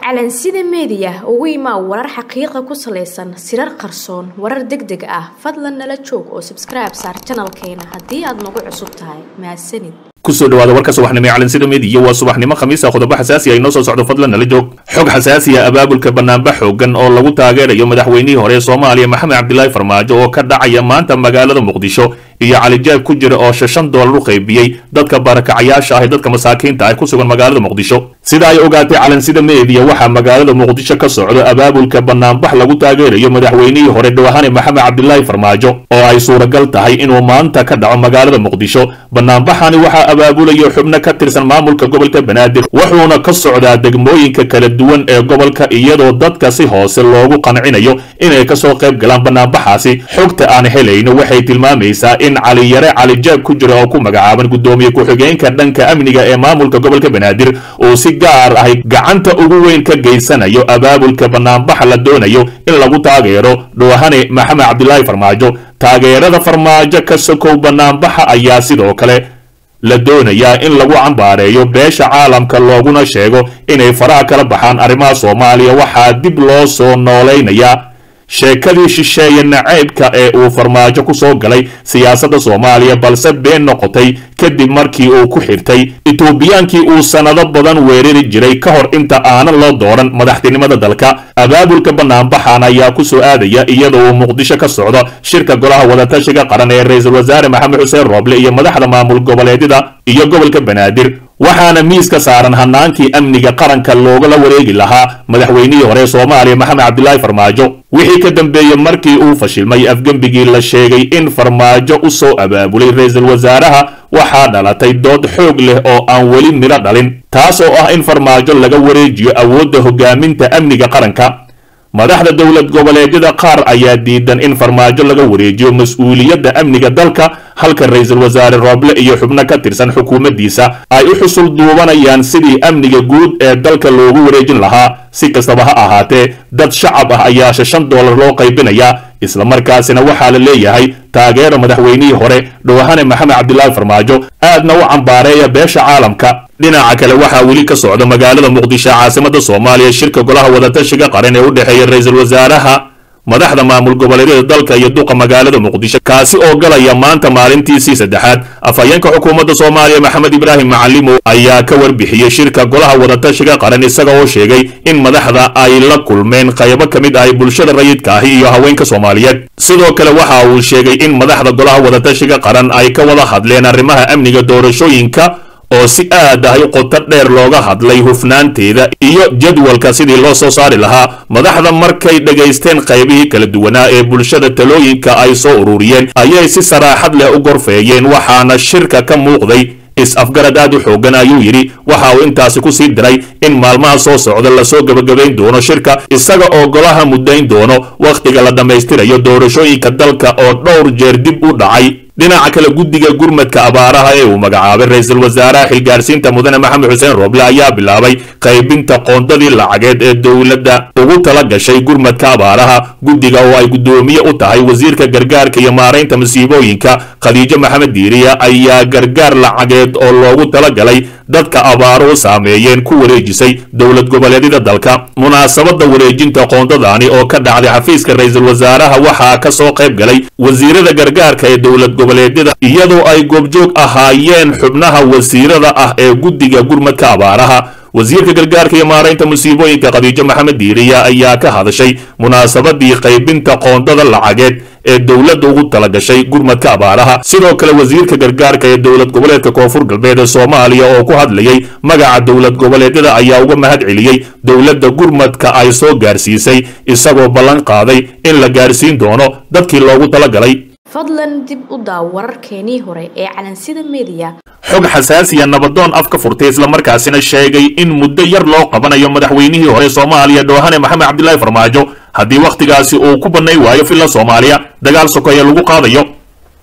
calansida meediya ugu imaa warar xaqiiqa ku salaysan sirar qarsoon warar deg deg ah fadlan nala joog oo sabskribe saar janalkeena haddii aad nagu cusub tahay mahadsanid kusoo dhawaada warka subaxnimo ee calansida meediya waa subaxnimo khamiisa qodobo xasaasi ah inoo soo socdo fadlan nala joog xog xasaasiya abaabulka banaanbax xoogan oo lagu taageerayo madaxweynihii hore ee soomaaliya maxamed cabdilaahi farmaajo oo ka dhacaya maanta magaalada muqdisho iyo calijaab ku jira oo shan doolar u qaybiyey dadka barakacayaasha ah ee dadka masaakiinta ah ku sugan magaalada muqdisho sida ay ogaatay calansida meediya waxaa magaalada muqdisho ka socdo abaabulka banaanbax lagu taageerayo madaxweynihii hore dhawahane maxamed cabdilaahi farmaajo oo ay suuragal tahay inuu maanta ka dhaco magaalada muqdisho banaanbaxani waxaa abaabulayo xubno ka tirsan maamulka gobolka banaadir wuxuuna ka socdaa degmooyinka kala duwan ee gobolka iyadoo dadka si hoose loogu qancinayo inay kasoo qayb galaan banaanbaxaasi xogta aan helayno waxay tilmaamaysaa in caliyare calijaab ku jira oo ku magacaaban guddoomiye ku-xigeenka dhanka amniga ee maamulka gobolka banaadir uu si gaar ahy gacanta ugu weyn ka geysanayo abaabulka banaanbaxa la doonayo in lagu taageero dhowahane maxamed cabdilaahi farmaajo taageerada farmaajo ka sokow banaanbaxa ayaa sidoo kale la doonayaa in lagu cambaareeyo beesha caalamka looguna sheego inay faraha kala baxaan arrimaha soomaaliya waxaa dib loo soo noolaynayaa sheekadii shisheeye naceybka ee uu farmaajo ku soo galay siyaasadda soomaaliya balse been noqotay kadib markii uu ku xirtay etoobiyaankii uu sannado badan weerari jiray ka hor inta aanan loo dooran madaxtinimada dalka abaabulka banaanbaxan ayaa ku soo aadaya iyadoo uu muqdisho ka socdo shirka golaha wadatashiga qaran ee ra-iisul wasaare maxamed xuseen rooble iyo madaxda maamul goboleedyada iyo gobolka banaadir waxaana miiska saaran hanaankii amniga qaranka loogala wareegi lahaa madaxweynihii hore soomaaliya maxamed cabdilaahi farmaajo wixii ka dambeeyey markii uu fashilmay afgembigii la sheegay in farmaajo u soo abaabulay ra-iisul wasaaraha waxaa dhalatay dood xoog leh oo aan weli midho dhalin taas oo ah in farmaajo laga wareejiyo awoodda hogaaminta amniga qaranka madaxda dowlad goboleedyada qaar ayaa diidan in farmaajo laga wareejiyo mas-uuliyadda amniga dalka halka ra-iisul wasaare rooble iyo xubno ka tirsan xukuumaddiisa ay u xusul duubanayaan sidii amniga guud ee dalka loogu wareejin lahaa si kastaba ha ahaatee dad shacab ah ayaa shan doolar loo qaybinayaa islamarkaasina waxaa la leeyahay taageera madaxweynihii hore dhowahane maxamed cabdilaahi farmaajo aadna u cambaareeya beesha caalamka dhinaca kale waxaa weli ka socda magaalada muqdisho caasimada soomaaliya shirka golaha wadatashiga qaran ee u dhexeeya ra-iisul wasaaraha madaxda maamul goboleedyada dalka iyo duqa magaalada muqdisho kaasi oo galaya maanta maalintiisii saddexaad afhayeenka xukuumadda soomaaliya maxamed ibraahim macalimo ayaa ka warbixiyey shirka golaha wadatashiga qaran isaga oo sheegay in madaxda ay la kulmeen qaybo ka mid ah bulshada rayidka ahi iyo haweenka soomaaliyeed sidoo kale waxa uu sheegay in madaxda golaha wadatashiga qaran ay ka wada hadleen arrimaha amniga doorashooyinka oo si aad ahy qoto dheer looga hadlay hufnaanteeda iyo jadwalka sidii loo soo saari lahaa madaxda markay dhegaysteen qaybihii kala duwanaa ee bulshada talooyinka ay soo ururiyeen ayay si saraaxad leh u gorfeeyeen waxaana shirka ka muuqday is-afgarad aad u xoogan ayuu yidhi waxa uu intaasi ku sii diray in maalmaha soo socda lasoo gebagabayn doono shirka isaga oo golaha muddayn doono wakhtiga la dhammaystirayo doorashooyinka dalka oo dhowr jeer dib u dhacay dhinaca kale guddiga gurmadka abaaraha ee uu magacaabay ra-iisul wasaaraha xilgaarsiinta mudane maxamed xuseen rooble ayaa bilaabay qaybinta qoondadii lacageed ee dowladda ugu tala gashay gurmadka abaaraha guddiga oo ay guddoomiye u tahay wasiirka gargaarka iyo maaraynta masiibooyinka khadiijo maxamed diiriya ayaa gargaar lacageed oo loogu tala galay dadka abaaruhu saameeyeen ku wareejisay dowlad goboleedyada dalka munaasabadda wareejinta qoondadaani oo ka dhacday xafiiska ra-iisul wasaaraha waxaa ka soo qayb galay wasiirada gargaarka ee dowlad goboleedyada iyadoo ay goobjoog ahaayeen xubnaha wasiirada ah ee guddiga gurmadka abaaraha wasiirka gargaarka iyo maaraynta musiibooyinka khadiijo maxamed diiriya ayaa ka hadashay munaasabadii qaybinta qoondada lacageed ee dowladda ugu talagashay gurmadka abaaraha sidoo kale wasiirka gargaarka ee dowlad goboleedka koonfur galbeed ee soomaaliya oo ku hadlayay magaca dowlad goboleedyada ayaa uga mahad celiyey dowladda gurmadka ay soo gaarsiisay isagoo ballan qaaday in la gaarsiin doono dadkii loogu talagalay fadlan dib u daaw wararkeenii hore ee calansida meediya xog xasaasiya nabadoon af ka furtay islamarkaasina sheegay in muddo yar loo qabanayo madaxweynihii hore soomaaliya dhowhane maxamed cabdilaahi farmaajo haddii wakhtigaasi uu ku bannay waayo filla soomaaliya dagaal sokeeye lagu qaadayo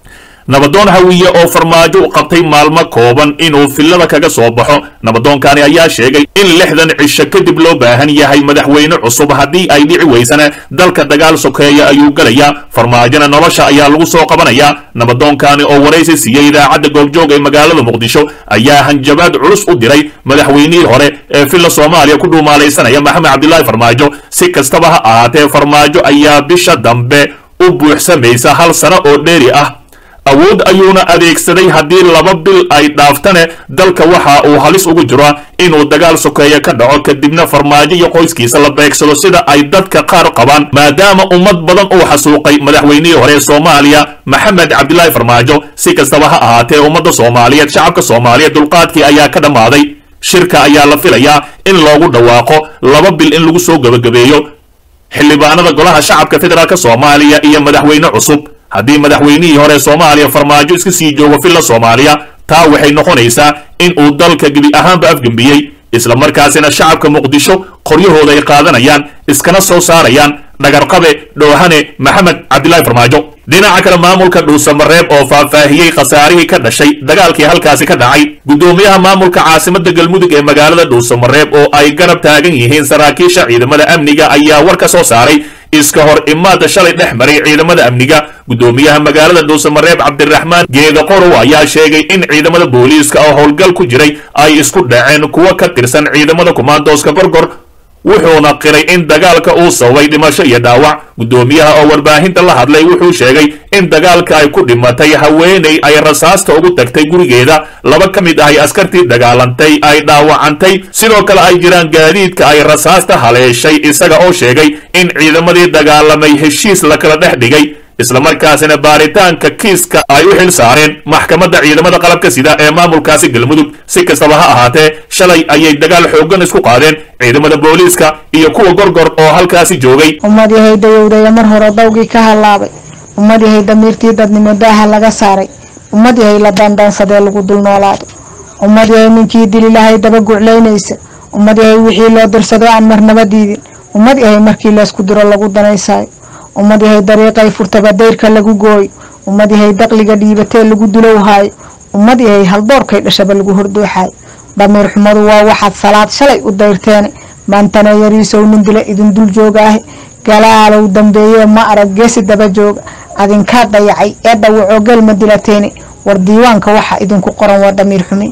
nabadoon hawiye oo farmaajo u qabtay maalmo kooban inuu fillada kaga soo baxo nabadoonkani ayaa sheegay in lixdan cisho kadib loo baahan yahay madaxweyne cusub haddii ay dhici weysana dalka dagaal sokeeya ayuu gelayaa farmaajona nolosha ayaa lagu soo qabanayaa nabadoonkani oo waraysi siiyey idaacadda goobjoog ee magaalada muqdisho ayaa hanjabaad culus u diray madaxweynihii hore ee villa soomaaliya ku dhuumaalaysanaya maxamed cabdilaahi farmaajo si kastaba ha ahaatee farmaajo ayaa bisha dambe u buuxsamaysa hal sano oo dheeri ah awood ayuuna adeegsaday haddii laba bil ay dhaaftane dalka waxa uu halis ugu jiro inuu dagaal sokeeya ka dhaco kadibna farmaajo iyo qoyskiisa la beegsado sida ay dadka qaar qabaan maadaama ummad badan uu xasuuqay madaxweynihii hore ee soomaaliya maxamed cabdilaahi farmaajo si kastaba ha ahaatee ummadda soomaaliyeed shacabka soomaaliyeed dulqaadkii ayaa ka dhammaaday shirka ayaa la filayaa in loogu dhawaaqo laba bil in lagu soo gebagabeeyo xildhibaanada golaha shacabka federaalk soomaaliya iyo madaxweyne cusub haddii madaxweynihii hore soomaaliya farmaajo iska sii joogo villa soomaaliya taa waxay noqonaysaa in uu dalka gebi ahaanba afgembiyey isla markaasina shacabka muqdisho qoryahooda ay qaadanayaan iskana soo saarayaan dhagarqabe dhoohane maxamed cabdilaahi farmaajo dhinaca kale maamulka dhuusamareeb oo faahfaahiyey khasaarihii ka dhashay dagaalkii halkaasi ka dhacay guddoomiyaha maamulka caasimadda galmudug ee magaalada dhuusamareeb oo ay garab taagan yihiin saraakiisha ciidamada amniga ayaa war ka soo saaray iska hor imaada shalay dhex maray ciidamada amniga guddoomiyaha magaalada dhuusamareeb cabdiraxmaan geeda qorow ayaa sheegay in ciidamada booliiska oo howlgal ku jiray ay isku dhaceen kuwo ka tirsan ciidamada kumaandooska gorgor wuxuuna qiray in dagaalka uu sababay dhimasho iyo dhaawac guddoomiyaha oo warbaahinta la hadlay wuxuu sheegay in dagaalka ay ku dhimatay haweenay ay rasaasta ugu tagtay gurigeeda laba ka mid ahay askartii dagaalantay ay dhaawacantay sidoo kale ay jiraan gaadiidka ay rasaasta haleeshay isaga oo sheegay in ciidamadii dagaalamay heshiis la kala dhex dhigay islamarkaasina baaritaanka kiiska ay u xil saareen maxkamadda ciidamada qalabka sida ee maamulkaasi galmudug si kastaba ha ahaatee shalay ayay dagaal xooggan isku qaadeen ciidamada booliiska iyo kuwa gorgor oo halkaasi joogay ummad yahay dayowdaya mar hore dawgii ka hallaabay ummad yahay damiirtii dadnimo daaha laga saaray ummad yahay la daandaansadee lagu dul noolaado ummad yahay ninkii dili lahay daba guclaynaysa ummad yahay wixii loo dirsado aan marnaba diidin ummad yahay markii laysku diro lagu danaysaayo ummad yahay dariiqay furtaba dayrka lagu gooyo ummad yahay daqliga dhiibatee lagu dulowhaayo ummad yahay haldoorkay dhashaba lagu hordooxaayo damiir xumadu waa waxaad salaad shalay u dayrteene maantana yariisow nin dila idin dul joogaahe galaalow dambeeyee ma arag geesi daba jooga adinkaa dayacay ee dhawacoo gelma dilateene war diiwaanka waxa idinku qoran waa damiir xumi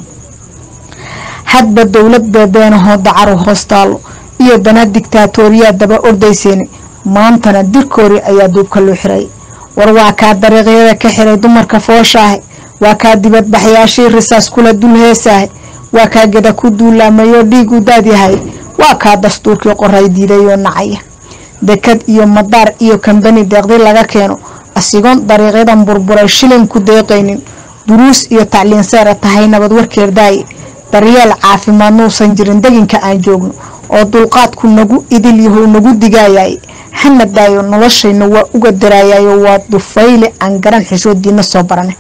hadba dowlad beebeenahoo dacaru hoostaalo iyo dana digtaatooriyaa daba ordayseene maantana dirkoori ayaa duubka loo xiray war waa kaa dariiqyada ka xiray dumarka fooshaahe waa kaa dibadbaxyaashii risaas kula dul heesaahe waa kaa geda ku duulaamayoo dhiigu daadyahay waa kaa dastuurkii qoray diidayoo nacaya dekad iyo madaar iyo kambani deeqdi laga keeno asigoon dariiqyadan burburay shilin ku deeqaynin duruus iyo tacliin seera tahay nabad warkeer daaye daryeel caafimaad nuusan jirin deginka aan joogno oo dulqaadku nagu idil yahow nagu digaayay hana daayo noloshayna waa uga daraayayo waa dufayle aan garan xishoodiina soo barane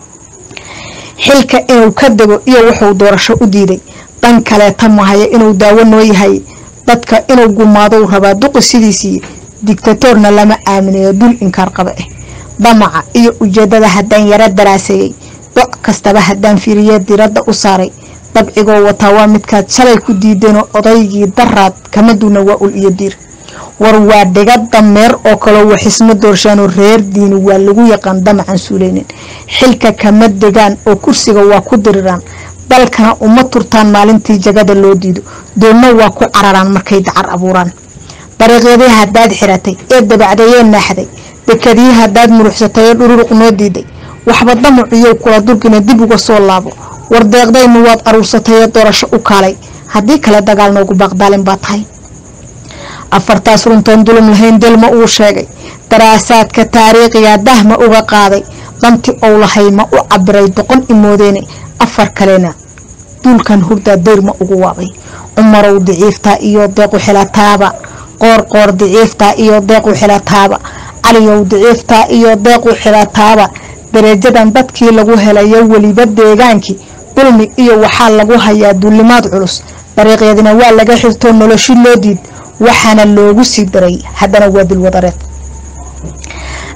xilka inuu ka dego iyo wuxuu doorasho u diiday dhan kaleeta mahaya inuu daawo noo yahay dadka inuu gumaadou rabaa duqi sidiisii digtatoorna lama aaminayo dul inkaar qaba ah damaca iyo ujeedada haddaan yaro daraaseeyey doc kastaba haddaan fiiriye diradda u saaray dabcigoo wataa waa midkaad shalay ku diideenoo odaygii daraad kama duuna waa ul iyo diir war waa dhiga dameer oo kaloo waxisma doorshaanoo reer diini waa lagu yaqaan damacan suuleynin xilka kama degaan oo kursiga waa ku diriraan dalkana uma turtaan maalintii jagada loo diido doonna waa ku cararaan markay dacar abuuraan dariiqyadii haddaad xiratay ee dabacdayee naaxday dekadii haddaad muruxsatay ee dhururuq noo diiday waxba damaciyow kula durgina dib uga soo laabo war deeqdaynu waad aruursatay ee doorasho u kaalay haddii kale dagaal noogu baaqdaalin baa tahay afartaas runtoon dulum lahayn delma uu sheegay daraasaadka taariikhiga dahma uga qaaday danti ou lahay ma u cabiray doqon imoodeene afar kalena duulkan hurdaa dayrma ugu waabay cumarow diciiftaa iyo deequ xilataaba qoorqoor diciiftaa iyo deequ xilataaba caliyow diciiftaa iyo deequ xilataaba darajadan dadkii lagu helayo weliba deegaankii dulmi iyo waxaa lagu hayaa duulimaad culus dariiqyadina waa laga xirtoo noloshi loo diid waxaana loogu sii daray haddana waa dulwadareed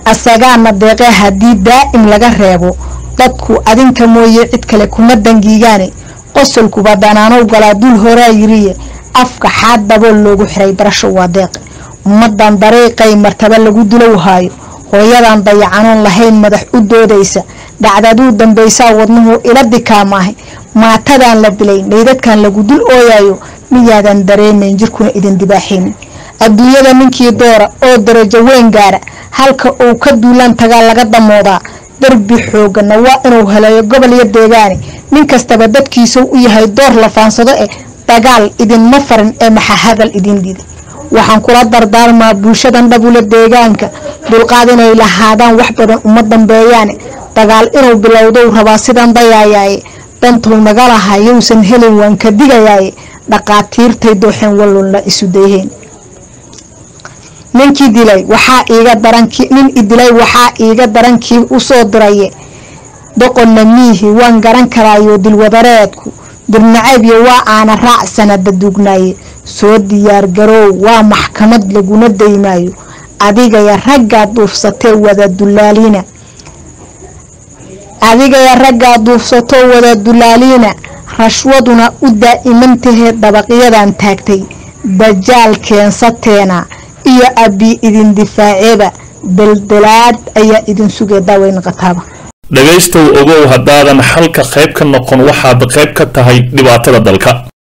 asagaana deeqee haddii daa'im laga reebo dadku adinka mooye cid kale kuma dangiigaane qosolkuba danaanow galaa dul horaa yiriye afka xaad dabool loogu xiray barasho waa deeqe ummadan dariiqay martaba lagu dilow haayo hooyadan dayacanoon lahayn madax u doodaysa dhacdaduu dambaysaa wadnuhu ila dikaamaahay maatadan la dilay meydadkan lagu dul ooyayo miyaadan dareemayn jirkuna idin dibaaxaynin adduunyada ninkii doora oo darajo weyn gaara halka uu ka duulaan tagaa laga damoodaa darbi xoogana waa inuu heleeyo gobol iyo deegaane nin kastaba dadkiisuu u yahay door la faansado eh dagaal idinma farin ee maxaa hadal idin diiday waxaan kula dardaarmaa bulshadan dhabula deegaanka dulqaad inay lahaadaan wax badan uma dambeeyaane dagaal inuu bilowdou rabaa sidan dayaayaaye dantuu naga lahaa yowsan helin waan ka digayaaye dhaqaatiirtay dooxeen wallunla isu dayheen ninkii dilay waxaa iiga darankii nin idilay waxaa iiga darankii usoo diraye doqonna miihi waan garan karaayo dilwadareedku dirnacaybyo waa aana raac sanada duugnaaye soo diyaargaroow waa maxkamad laguna daymaayo adigaya raggaa duufsatee wada dulaaliina adigaya raggaa duufsatoo wada dulaaliina rashwaduna u daa'imantahe dabaqyadan taagtay dajaal keensateena iyo abbi idin difaaceeba daldalaad ayaa idin sugee daaweyn qataaba dhegaystow ogow haddaadan xalka qayb ka noqon waxaad qayb ka tahay dhibaatada dalka